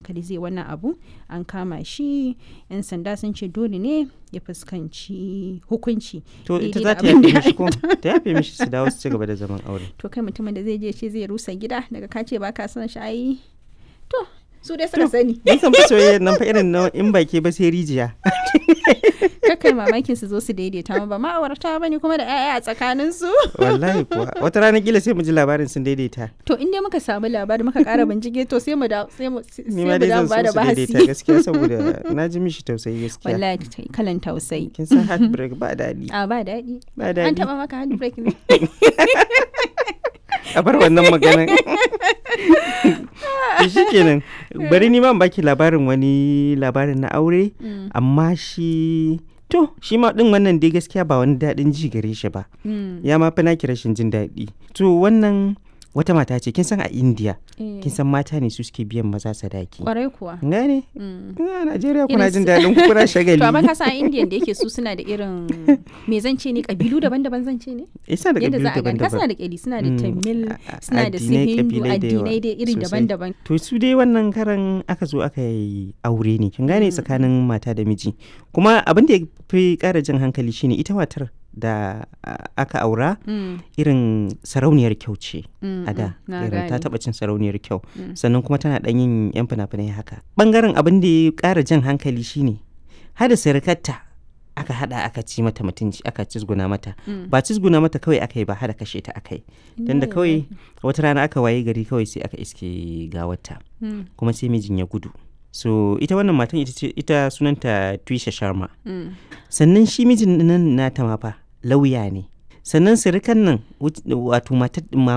hankali zai wannan abu an kama shi yan sanda sun ce dole ne ya fuskanci hukunci to ita daidai za da ta abin yafe da mishi ko ta yafe mishi su dawo su ci gaba da zaman aure to kai mutumin da zai je ce zai rusa gida daga ka ce ba ka son shi ai to su dai suka sani Mun san fa soyayyar nan fa irin na in baki ba sai rijiya. kakai mamakin su zo su daidaita ma ba ma'aurata bane kuma da 'ya'ya a tsakanin su Wallahi kuwa. Wata rana kila sai mu ji labarin sun daidaita. to in dai muka samu labari muka kara bincike to sai mu da sai mu sai Ni mu ma dai da zan mu bada so su daidaita bahasi gaskiya saboda na ji mishi tausayi gaskiya. wallahi ta- kalan tausayi Kin san heartbreak ba daɗi. a ba daɗi Ba an daɗi. taba maka handbrake ne A bar wannan maganan. To shi kenan. Bari ni ma in baki labarin wani labarin na aure. Mm, Amma shi to shi ma din wannan dai gaskiya ba wani daɗin ji gare shi ba. mm, Ya ma fi naki rashin jin daɗi. To wannan wata mata ce kin san a India eh, kin san mata ne su suke biyan maza sadaki. kwarai kuwa Gane? Mm. A Najeriya kuna Irin jin su- daɗin ku kuna shagali. to amma ka san indian da yake su suna da irin me zan ce ne kabilu daban-daban zan ce ne Isa da yadda kabilu za a gani ka suna daban-daban. da kyali suna da Mm, tamil a- a- suna da su addinai, hindu kabilai da yawa addinai dai iri sosai. daban-daban To su dai wannan karan aka zo aka yi aure ne kin gane tsakanin mata da miji kuma abin da ya fi ƙara jin hankali shine ita matar da a- aka aura Mm, irin sarauniyar kyau ce mm, a da mm, na irin ta gane. taɓa cin sarauniyar kyau Mm. sannan kuma tana ɗan yin yan fina-finai haka ɓangaren abin da ya ƙara jan hankali shine hada sirikarta aka hada aka ci mata mutunci aka cizguna mata Mm. ba cizguna mata kawai aka yi ba hada kashe ta aka yi tunda Inna kawai lillahi. wata rana aka waye gari kawai sai aka iske gawarta Mm, kuma sai mijin ya gudu so ita wannan matan ita ce ita sunanta Twisha Sharma mm, sannan shi mijin nan nata ma fa lauya ne sannan sirikan nan wut- wato matar